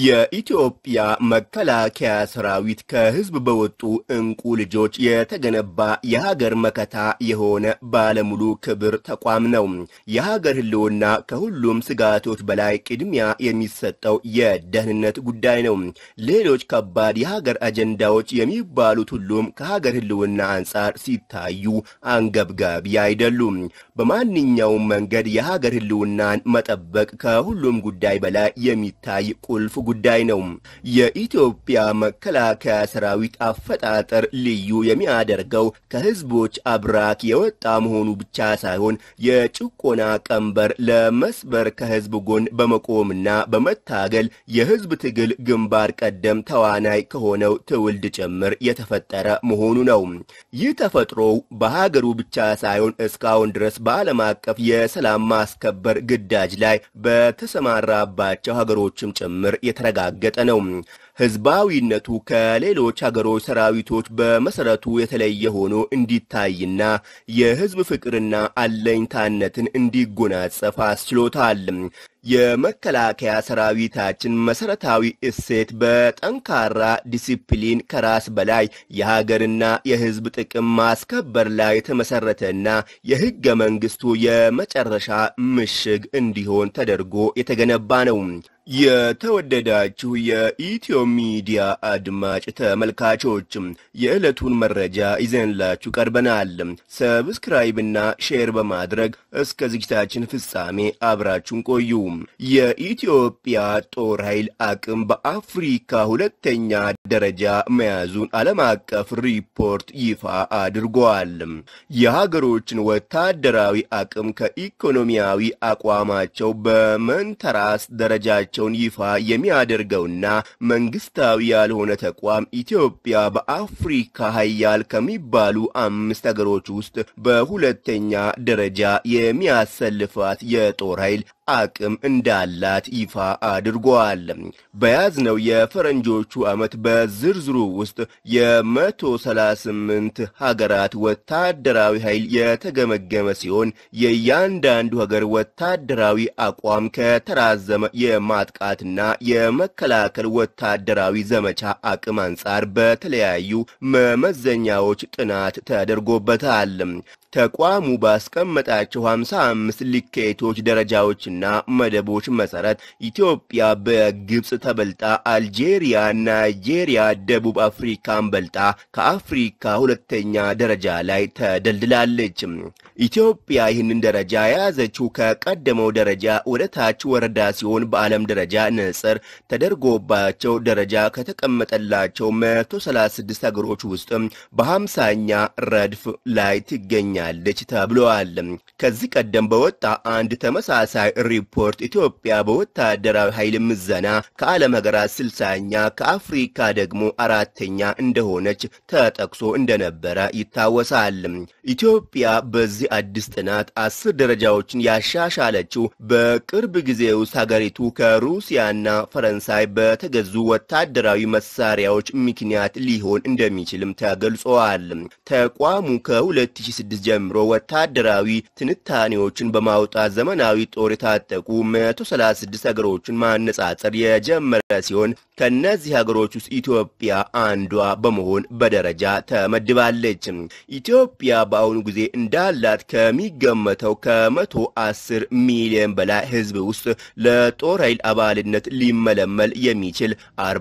የኢትዮጵያ መከላከያ ሰራዊት ከህዝብ በወጡ እንቁ ልጆች የተገነባ የሀገር መከታ የሆነ ባለሙሉ ክብር ተቋም ነው። የሀገር ህልውና ከሁሉም ስጋቶች በላይ ቅድሚያ የሚሰጠው የደህንነት ጉዳይ ነው። ሌሎች ከባድ የሀገር አጀንዳዎች የሚባሉት ሁሉም ከሀገር ህልውና አንጻር ሲታዩ አንገብጋቢ አይደሉም። በማንኛውም መንገድ የሀገር ህልውናን መጠበቅ ከሁሉም ጉዳይ በላይ የሚታይ ቁልፍ ጉዳይ ነው። የኢትዮጵያ መከላከያ ሰራዊት አፈጣጠር ልዩ የሚያደርገው ከህዝቦች አብራክ የወጣ መሆኑ ብቻ ሳይሆን የጭቆና ቀንበር ለመስበር ከህዝብ ጎን በመቆምና በመታገል የህዝብ ትግል ግንባር ቀደም ተዋናይ ከሆነው ትውልድ ጭምር የተፈጠረ መሆኑ ነው። ይህ ተፈጥሮው በሀገሩ ብቻ ሳይሆን እስካሁን ድረስ በዓለም አቀፍ የሰላም ማስከበር ግዳጅ ላይ በተሰማራባቸው ሀገሮችም ጭምር የተረጋገጠ ነው። ህዝባዊነቱ ከሌሎች ሀገሮች ሰራዊቶች በመሰረቱ የተለየ ሆኖ እንዲታይና የህዝብ ፍቅርና አለኝታነትን እንዲጎናጸፍ አስችሎታል። የመከላከያ ሰራዊታችን መሰረታዊ እሴት በጠንካራ ዲሲፕሊን ከራስ በላይ የሀገርና የህዝብ ጥቅም ማስከበር ላይ የተመሰረተና የህገ መንግስቱ የመጨረሻ ምሽግ እንዲሆን ተደርጎ የተገነባ ነው። የተወደዳችሁ የኢትዮ ሚዲያ አድማጭ ተመልካቾች የዕለቱን መረጃ ይዘንላችሁ ቀርበናል። ሰብስክራይብና ሼር በማድረግ እስከ ዝግጅታችን ፍጻሜ አብራችሁን ቆዩ። የኢትዮጵያ ጦር ኃይል አቅም በአፍሪካ ሁለተኛ ደረጃ መያዙን ዓለም አቀፍ ሪፖርት ይፋ አድርጓል። የሀገሮችን ወታደራዊ አቅም ከኢኮኖሚያዊ አቋማቸው በመንተራስ ደረጃ ቸውን ይፋ የሚያደርገውና መንግስታዊ ያልሆነ ተቋም ኢትዮጵያ በአፍሪካ ሀያል ከሚባሉ አምስት ሀገሮች ውስጥ በሁለተኛ ደረጃ የሚያሰልፋት የጦር ኃይል አቅም እንዳላት ይፋ አድርጓል። በያዝነው የፈረንጆቹ ዓመት በዝርዝሩ ውስጥ የመቶ ሰላሳ ስምንት ሀገራት ወታደራዊ ኃይል የተገመገመ ሲሆን የእያንዳንዱ ሀገር ወታደራዊ አቋም ከተራዘመ የማጥቃትና የመከላከል ወታደራዊ ዘመቻ አቅም አንጻር በተለያዩ መመዘኛዎች ጥናት ተደርጎበታል። ተቋሙ ባስቀመጣቸው 55 ልኬቶች ደረጃዎችና መደቦች መሰረት ኢትዮጵያ በግብፅ ተበልጣ አልጄሪያ፣ ናይጄሪያ፣ ደቡብ አፍሪካን በልጣ ከአፍሪካ ሁለተኛ ደረጃ ላይ ተደልድላለች። ኢትዮጵያ ይህንን ደረጃ የያዘችው ከቀደመው ደረጃ ወደ ታች ወረዳ ሲሆን በዓለም ደረጃ ንጽር ተደርጎባቸው ደረጃ ከተቀመጠላቸው 136 ሀገሮች ውስጥም በሀምሳኛ ረድፍ ላይ ትገኛል ያለች ተብለዋል። ከዚህ ቀደም በወጣ አንድ ተመሳሳይ ሪፖርት ኢትዮጵያ በወታደራዊ ኃይል ምዘና ከዓለም ሀገራት ስልሳኛ ከአፍሪካ ደግሞ አራተኛ እንደሆነች ተጠቅሶ እንደነበረ ይታወሳል። ኢትዮጵያ በዚህ አዲስ ጥናት አስር ደረጃዎችን ያሻሻለችው በቅርብ ጊዜ ውስጥ ሀገሪቱ ከሩሲያና ፈረንሳይ በተገዙ ወታደራዊ መሳሪያዎች ምክንያት ሊሆን እንደሚችልም ተገልጸዋል። ተቋሙ ከ2006 ጀምሮ ወታደራዊ ትንታኔዎችን በማውጣት ዘመናዊ ጦር የታጠቁ 136 ሀገሮችን ማነጻጸር የጀመረ ሲሆን ከእነዚህ ሀገሮች ውስጥ ኢትዮጵያ አንዷ በመሆን በደረጃ ተመድባለች። ኢትዮጵያ በአሁኑ ጊዜ እንዳላት ከሚገመተው ከመቶ አስር ሚሊዮን በላይ ሕዝብ ውስጥ ለጦር ኃይል አባልነት ሊመለመል የሚችል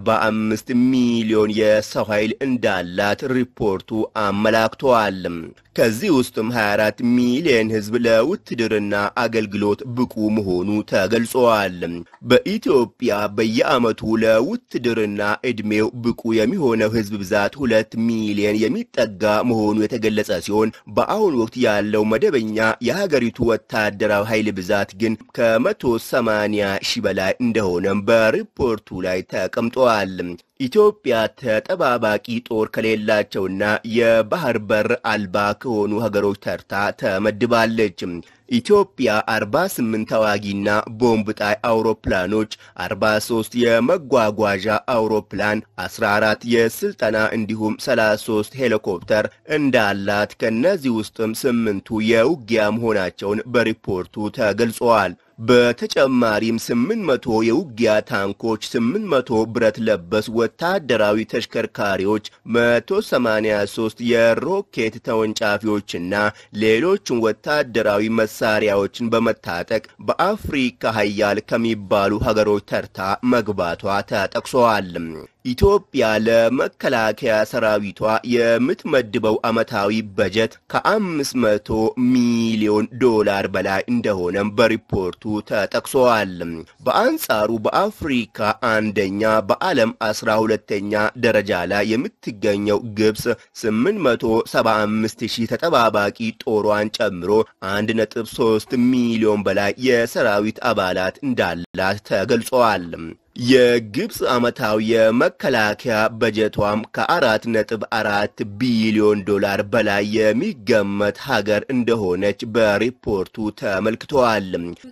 45 ሚሊዮን የሰው ኃይል እንዳላት ሪፖርቱ አመላክተዋል። ከዚህ ውስጥም 24 ሚሊዮን ህዝብ ለውትድርና አገልግሎት ብቁ መሆኑ ተገልጸዋል። በኢትዮጵያ በየዓመቱ ለውትድርና ዕድሜው ብቁ የሚሆነው ህዝብ ብዛት ሁለት ሚሊዮን የሚጠጋ መሆኑ የተገለጸ ሲሆን በአሁኑ ወቅት ያለው መደበኛ የሀገሪቱ ወታደራዊ ኃይል ብዛት ግን ከመቶ ሰማንያ ሺህ በላይ እንደሆነም በሪፖርቱ ላይ ተቀምጠዋል። ኢትዮጵያ ተጠባባቂ ጦር ከሌላቸውና የባህር በር አልባ ከሆኑ ሀገሮች ተርታ ተመድባለች። ኢትዮጵያ 48 ተዋጊና ቦምብ ጣይ አውሮፕላኖች፣ 43 የመጓጓዣ አውሮፕላን፣ 14 የስልጠና እንዲሁም 33 ሄሊኮፕተር እንዳላት ከነዚህ ውስጥም ስምንቱ የውጊያ መሆናቸውን በሪፖርቱ ተገልጸዋል። በተጨማሪም 800 የውጊያ ታንኮች፣ 800 ብረት ለበስ ወታደራዊ ተሽከርካሪዎች፣ 183 የሮኬት ተወንጫፊዎችና ሌሎችን ወታደራዊ መሳሪያዎችን በመታጠቅ በአፍሪካ ሀያል ከሚባሉ ሀገሮች ተርታ መግባቷ ተጠቅሷል። ኢትዮጵያ ለመከላከያ ሰራዊቷ የምትመድበው ዓመታዊ በጀት ከ500 ሚሊዮን ዶላር በላይ እንደሆነም በሪፖርቱ ተጠቅሷል። በአንጻሩ በአፍሪካ አንደኛ በዓለም አስራ ሁለተኛ ደረጃ ላይ የምትገኘው ግብፅ 875 ሺህ ተጠባባቂ ጦሯን ጨምሮ 1.3 ሚሊዮን በላይ የሰራዊት አባላት እንዳላት ተገልጿል። የግብፅ ዓመታዊ የመከላከያ በጀቷም ከአራት ነጥብ አራት ቢሊዮን ዶላር በላይ የሚገመት ሀገር እንደሆነች በሪፖርቱ ተመልክተዋል።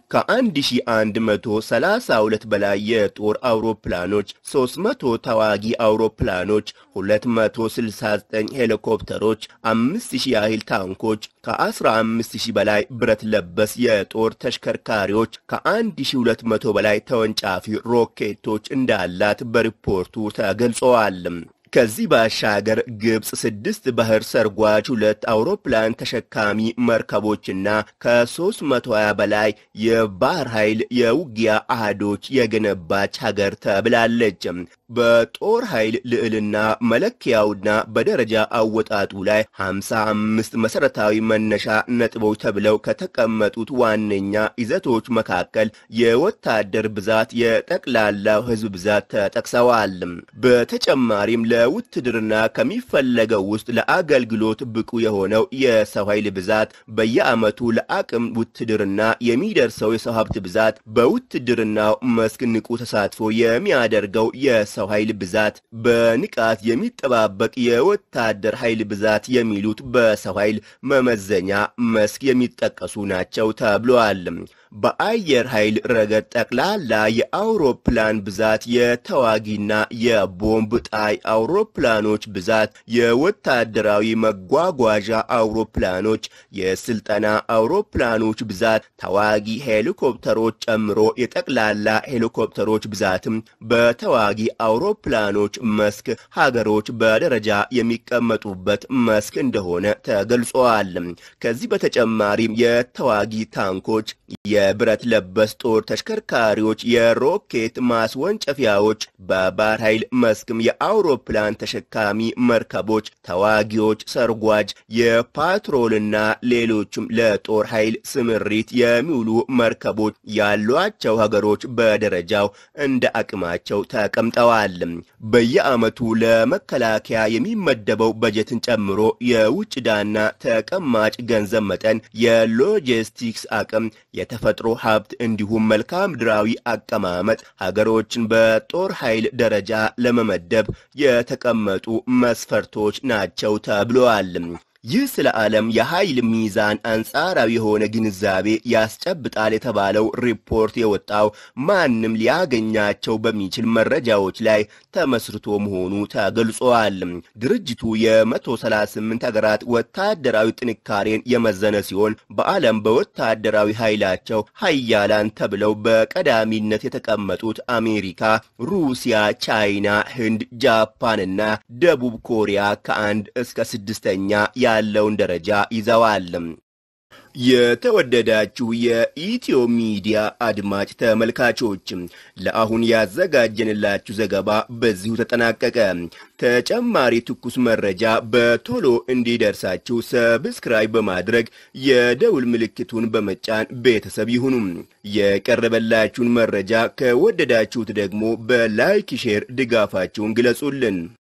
ከ1132 በላይ የጦር አውሮፕላኖች፣ 300 ተዋጊ አውሮፕላኖች፣ 269 ሄሊኮፕተሮች፣ 5000 ያህል ታንኮች፣ ከ15000 በላይ ብረት ለበስ የጦር ተሽከርካሪዎች፣ ከ1200 በላይ ተወንጫፊ ሮኬት ቶች እንዳላት በሪፖርቱ ተገልጸዋል። ከዚህ ባሻገር ግብፅ ስድስት ባህር ሰርጓጅ ሁለት አውሮፕላን ተሸካሚ መርከቦችና ከ320 በላይ የባህር ኃይል የውጊያ አህዶች የገነባች ሀገር ተብላለች። በጦር ኃይል ልዕልና መለኪያውና በደረጃ አወጣጡ ላይ 55 መሰረታዊ መነሻ ነጥቦች ተብለው ከተቀመጡት ዋነኛ ይዘቶች መካከል የወታደር ብዛት፣ የጠቅላላው ሕዝብ ብዛት ተጠቅሰዋል። በተጨማሪም ለውትድርና ከሚፈለገው ውስጥ ለአገልግሎት ብቁ የሆነው የሰው ኃይል ብዛት፣ በየዓመቱ ለአቅም ውትድርና የሚደርሰው የሰው ሀብት ብዛት፣ በውትድርናው መስክ ንቁ ተሳትፎ የሚያደርገው የሰው ኃይል ብዛት፣ በንቃት የሚጠባበቅ የወታደር ኃይል ብዛት የሚሉት በሰው ኃይል መመዘኛ መስክ የሚጠቀሱ ናቸው ተብሏል። በአየር ኃይል ረገድ ጠቅላላ የአውሮፕላን ብዛት፣ የተዋጊና የቦምብ ጣይ አውሮፕላኖች ብዛት፣ የወታደራዊ መጓጓዣ አውሮፕላኖች፣ የስልጠና አውሮፕላኖች ብዛት፣ ተዋጊ ሄሊኮፕተሮች ጨምሮ የጠቅላላ ሄሊኮፕተሮች ብዛትም በተዋጊ አውሮፕላኖች መስክ ሀገሮች በደረጃ የሚቀመጡበት መስክ እንደሆነ ተገልጿል። ከዚህ በተጨማሪም የተዋጊ ታንኮች የብረት ለበስ ጦር ተሽከርካሪዎች፣ የሮኬት ማስወንጨፊያዎች፣ በባህር ኃይል መስክም የአውሮፕላን ተሸካሚ መርከቦች፣ ተዋጊዎች፣ ሰርጓጅ፣ የፓትሮልና ሌሎችም ለጦር ኃይል ስምሪት የሚውሉ መርከቦች ያሏቸው ሀገሮች በደረጃው እንደ አቅማቸው ተቀምጠዋል። በየዓመቱ ለመከላከያ የሚመደበው በጀትን ጨምሮ የውጭ ዕዳና ተቀማጭ ገንዘብ መጠን፣ የሎጂስቲክስ አቅም የተፈጥሮ ሀብት እንዲሁም መልክዓ ምድራዊ አቀማመጥ ሀገሮችን በጦር ኃይል ደረጃ ለመመደብ የተቀመጡ መስፈርቶች ናቸው ተብለዋል። ይህ ስለ ዓለም የኃይል ሚዛን አንጻራዊ የሆነ ግንዛቤ ያስጨብጣል የተባለው ሪፖርት የወጣው ማንም ሊያገኛቸው በሚችል መረጃዎች ላይ ተመስርቶ መሆኑ ተገልጿል። ድርጅቱ የ138 ሀገራት ወታደራዊ ጥንካሬን የመዘነ ሲሆን በዓለም በወታደራዊ ኃይላቸው ሀያላን ተብለው በቀዳሚነት የተቀመጡት አሜሪካ፣ ሩሲያ፣ ቻይና፣ ህንድ፣ ጃፓንና ደቡብ ኮሪያ ከአንድ እስከ ስድስተኛ ያለውን ደረጃ ይዘዋል። የተወደዳችሁ የኢትዮ ሚዲያ አድማጭ ተመልካቾች ለአሁን ያዘጋጀንላችሁ ዘገባ በዚሁ ተጠናቀቀ። ተጨማሪ ትኩስ መረጃ በቶሎ እንዲደርሳችሁ ሰብስክራይብ በማድረግ የደውል ምልክቱን በመጫን ቤተሰብ ይሁኑ። የቀረበላችሁን መረጃ ከወደዳችሁት ደግሞ በላይክ ሼር ድጋፋችሁን ግለጹልን።